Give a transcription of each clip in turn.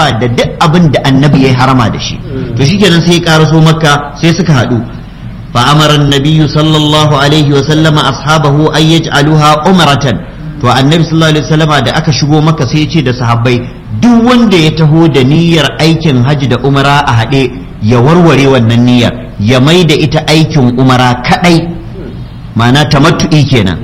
saba da duk abin da annabi ya harama da shi to shikenan sai ya karaso makka sai suka haɗu فأمر النبي صلى الله عليه وسلم أصحابه أن يجعلوها عمرة to annabi sallallahu alaihi wasallam da aka shigo maka sai ya ce da sahabbai duk wanda ya taho da niyyar aikin hajji da umara a haɗe ya warware wannan niyyar ya mai da ita aikin umara kadai ma'ana tamattu'i kenan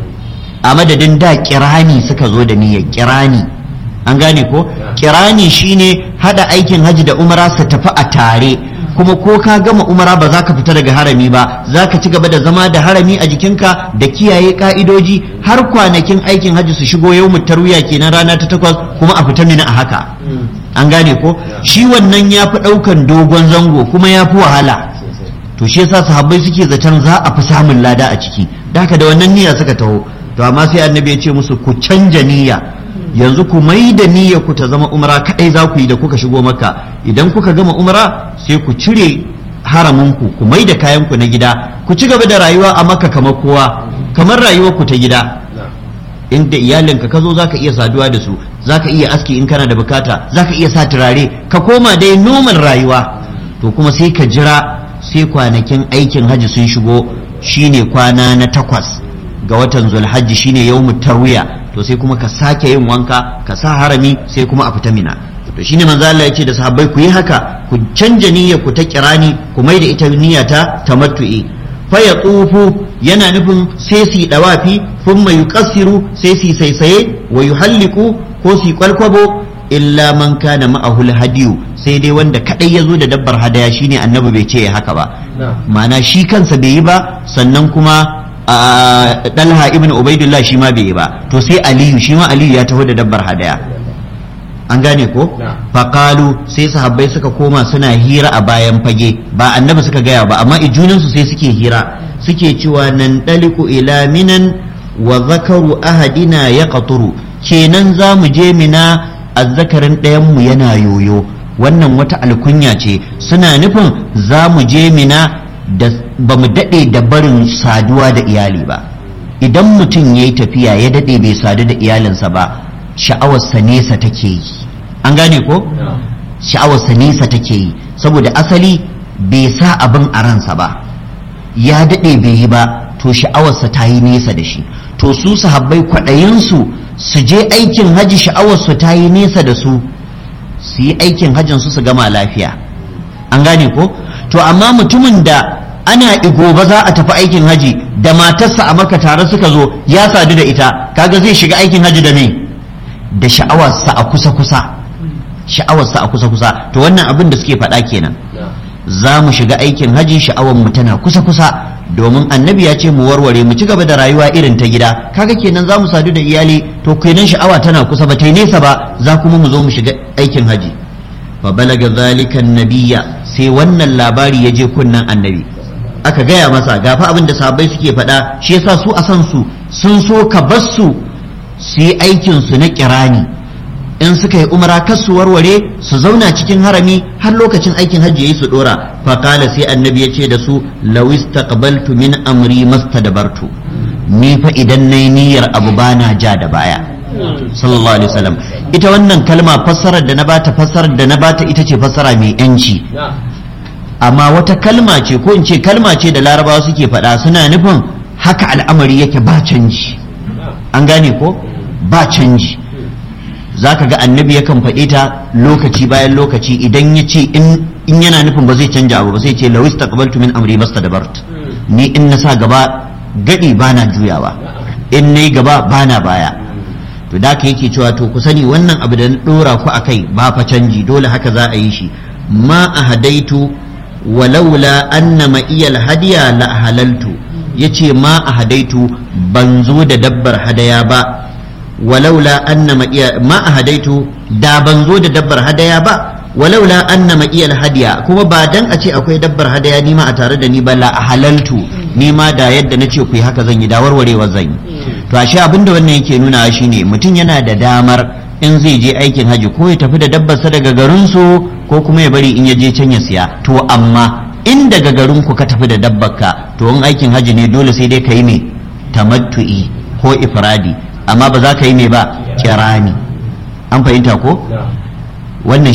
a madadin da kirani suka zo da niyyar kirani an gane ko kirani shine hada aikin hajji da umara su tafi a tare kuma ko ka gama umara ba za ka fita daga harami ba za ka ci gaba da zama da harami a jikinka da kiyaye ka'idoji har kwanakin aikin hajji su shigo yau tarwiya kenan rana ta takwas kuma a fita mina a haka an gane ko shi wannan ya fi ɗaukan dogon zango kuma ya fi wahala to shi yasa sahabbai suke zaton za a fi samun lada a ciki da haka da wannan niyya suka taho to amma sai annabi ya ce musu ku canja niyya yanzu ku mai da niyyar ku ta zama umra kadai za ku yi da kuka shigo maka idan kuka gama umra sai ku cire haraminku ku mai da kayan ku na gida ku ci gaba da rayuwa a maka kamar kowa kamar rayuwar ku ta gida inda iyalinka ka zo zaka iya saduwa da su zaka iya aski in kana da bukata zaka iya sa turare ka koma dai normal rayuwa to kuma sai ka jira sai kwanakin aikin hajji sun shigo shine kwana na takwas ga watan zulhajji shine yawmut tarwiya to sai kuma ka sake yin wanka ka sa harami sai kuma a fita mina to shine manzo Allah yace da sahabbai ku yi haka ku canja niyyar ku ta kirani ku mai da ita niyya ta tamattu'i fa yatufu yana nufin sai su dawafi thumma yuqassiru sai su saisaye wa yuhalliku ko su kwalkwabo illa man kana ma'ahu hadiyu sai dai wanda kadai ya zo da dabbar hadaya shine annabi bai ce haka ba ma'ana shi kansa bai yi ba sannan kuma dalha ibn ubaidullah shi ma bai yi ba to sai aliyu shi ma aliyu ya taho da dabbar hadaya an gane ko faqalu sai sahabbai suka koma suna hira a bayan fage ba annabi suka gaya ba amma ijunansu sai suke hira suke cewa nan daliku ila minan wa zakaru ahadina ya qaturu kenan za mu je mina azzakarin ɗayan mu yana yoyo wannan wata alkunya ce suna nufin za mu je mina da ba mu daɗe da barin saduwa da iyali ba idan mutum ya yi tafiya ya daɗe bai sadu da iyalinsa ba sha'awarsa nesa take yi an gane ko sha'awarsa nesa take yi saboda asali bai sa abin a ransa ba ya daɗe bai yi ba to sha'awarsa ta yi nesa da shi to su sahabbai kwaɗayinsu su je aikin haji sha'awarsu ta yi nesa da su su yi aikin hajjinsu su gama lafiya an gane ko to amma mutumin da ana gobe za a tafi aikin haji da matarsa a maka tare suka zo ya sadu da ita kaga zai shiga aikin haji da me da sha'awarsa a kusa kusa sha'awarsa a kusa kusa to wannan abin da suke faɗa kenan za mu shiga aikin haji sha'awar mu tana kusa kusa domin annabi ya ce mu warware mu ci gaba da rayuwa irin ta gida kaga kenan za mu sadu da iyali to kenan sha'awa tana kusa ba ta nesa ba za kuma mu zo mu shiga aikin haji fa balaga zalika nabiyya sai wannan labari ya je kunnan annabi aka gaya masa gafa abin da sahabbai suke faɗa shi yasa su a san su sun so ka bar su su yi aikin su na kirani in suka yi umara kar su warware su zauna cikin harami har lokacin aikin hajji yayi su dora fa qala sai annabi ya ce da su law istaqbaltu min amri mastadbartu ni fa idan nayi niyyar abu bana ja da baya sallallahu alaihi wasallam ita wannan kalma fassarar da na bata fassarar da na bata ita ce fassara mai yanci amma wata kalma ce ko in ce kalma ce da larabawa suke faɗa suna nufin haka al'amari yake ba canji an gane ko ba canji za ka ga annabi yakan faɗi ta lokaci bayan lokaci idan ya ce in yana nufin ba zai canja abu ba sai ce lawis taqbaltu min amri mastadbart ni in na sa gaba gadi bana juyawa in nayi gaba bana baya to da ka yake cewa to ku sani wannan abu da na dora ku akai ba fa canji dole haka za a yi shi ma ahadaitu walaula anna ma iyal hadiya la halaltu yace ma ahadaitu ban zo da dabbar hadaya ba walaula anna ma iya ma ahadaitu da ban zo da dabbar hadaya ba walaula anna ma iyal hadiya kuma ba dan a ce akwai dabbar hadaya ni ma a tare da ni ba la halaltu ni ma da yadda nace ku yi haka zan yi da warwarewa zan yi to ashe abinda wannan yake nuna shine mutum yana da damar in zai je aikin haji ko ya tafi da dabbarsa daga garinsu ko kuma ya bari in ya je can ya siya to amma in daga garin ku ka tafi da dabbarka to in aikin haji ne dole sai dai ka yi mai tamattu'i ko ifradi amma ba za ka yi mai ba kirani an fahimta ko wannan